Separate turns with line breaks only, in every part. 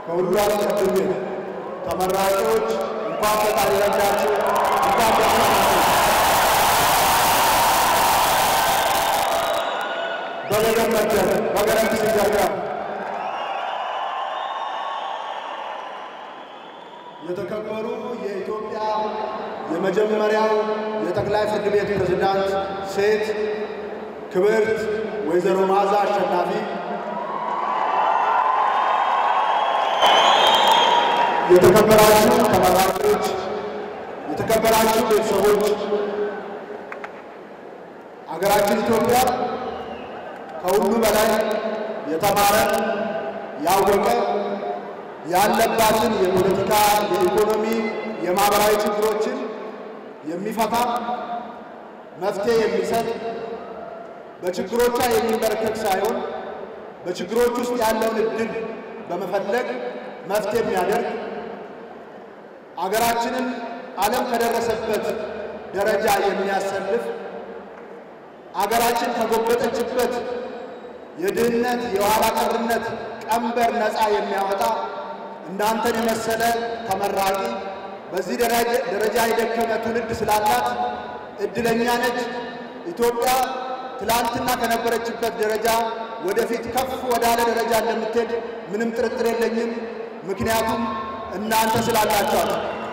ከሁሉ አስቀድሜ ተመራቂዎች እንኳን ፈጣሪ ረዳችሁ፣ እንኳን ደስ አላችሁ። በገገመተ በገረምት ሲገጋ የተከበሩ የኢትዮጵያ የመጀመሪያው የጠቅላይ ፍርድ ቤት ፕሬዝዳንት ሴት ክብርት ወይዘሮ መዓዛ አሸናፊ የተከበራችሁ ተመራቂዎች፣ የተከበራችሁ ቤተሰቦች፣ አገራችን ኢትዮጵያ ከሁሉ በላይ የተማረ ያወቀ ያለባትን የፖለቲካ፣ የኢኮኖሚ፣ የማህበራዊ ችግሮችን የሚፈታ መፍትሄ የሚሰጥ በችግሮቿ የሚንበረከክ ሳይሆን በችግሮች ውስጥ ያለውን እድል በመፈለግ መፍትሄ የሚያደርግ አገራችንን ዓለም ከደረሰበት ደረጃ የሚያሰልፍ አገራችን ከጎበጠችበት የድህነት የኋላ ቀርነት ቀንበር ነፃ የሚያወጣ እናንተን የመሰለ ተመራቂ በዚህ ደረጃ የደከመ ትውልድ ስላላት እድለኛ ነች። ኢትዮጵያ ትላንትና ከነበረችበት ደረጃ ወደፊት ከፍ ወዳለ ደረጃ እንደምትሄድ ምንም ጥርጥር የለኝም። ምክንያቱም እናንተ ስላላችኋት።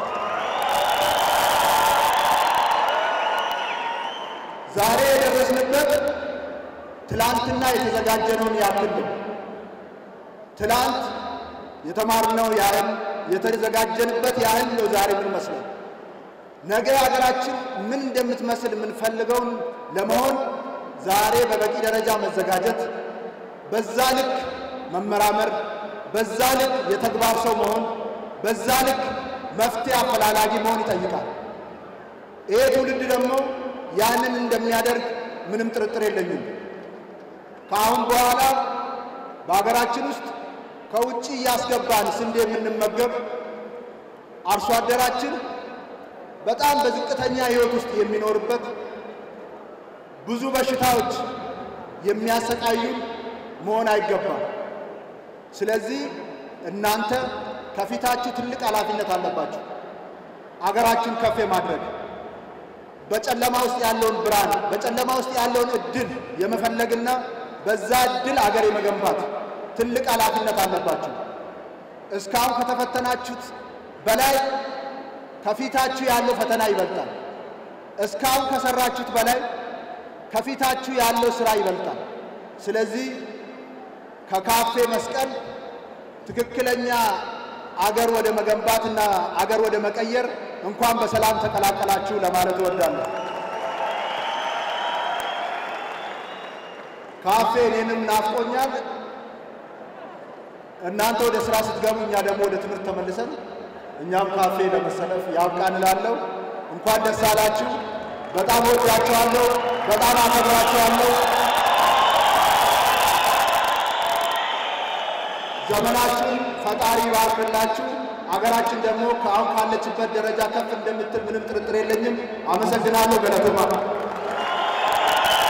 ዛሬ የደረስንበት ትላንትና የተዘጋጀነውን ያክል ነው። ትላንት የተማርነው ያህል የተዘጋጀንበት ያህል ነው ዛሬ ምን መስለው ነገ ሀገራችን ምን እንደምትመስል የምንፈልገውን ለመሆን ዛሬ በበቂ ደረጃ መዘጋጀት፣ በዛ ልክ መመራመር፣ በዛ ልክ የተግባር ሰው መሆን፣ በዛ ልክ መፍትሄ አፈላላጊ መሆን ይጠይቃል። ይሄ ትውልድ ደግሞ ያንን እንደሚያደርግ ምንም ጥርጥር የለኝም። ከአሁን በኋላ በሀገራችን ውስጥ ከውጭ እያስገባን ስንዴ የምንመገብ አርሶ አደራችን በጣም በዝቅተኛ ሕይወት ውስጥ የሚኖርበት ብዙ በሽታዎች የሚያሰቃዩን መሆን አይገባም። ስለዚህ እናንተ ከፊታችሁ ትልቅ ኃላፊነት አለባችሁ። አገራችን ከፍ የማድረግ በጨለማ ውስጥ ያለውን ብርሃን፣ በጨለማ ውስጥ ያለውን እድል የመፈለግና በዛ እድል አገር የመገንባት ትልቅ ኃላፊነት አለባችሁ። እስካሁን ከተፈተናችሁት በላይ ከፊታችሁ ያለው ፈተና ይበልጣል። እስካሁን ከሰራችሁት በላይ ከፊታችሁ ያለው ስራ ይበልጣል። ስለዚህ ከካፌ መስቀል ትክክለኛ አገር ወደ መገንባትና አገር ወደ መቀየር እንኳን በሰላም ተቀላቀላችሁ ለማለት እወዳለሁ። ካፌ እኔንም ናፍቆኛል። እናንተ ወደ ስራ ስትገቡ፣ እኛ ደግሞ ወደ ትምህርት ተመልሰን እኛም ካፌ ለመሰለፍ ያብቃን እላለሁ። እንኳን ደስ አላችሁ። በጣም ወዳችኋለሁ። በጣም አከብራችኋለሁ። ዘመናችሁን ፈጣሪ ይባርክላችሁ። አገራችን ደግሞ ከአሁን ካለችበት ደረጃ ከፍ እንደምትል ምንም ጥርጥር የለኝም። አመሰግናለሁ። ገለቶማ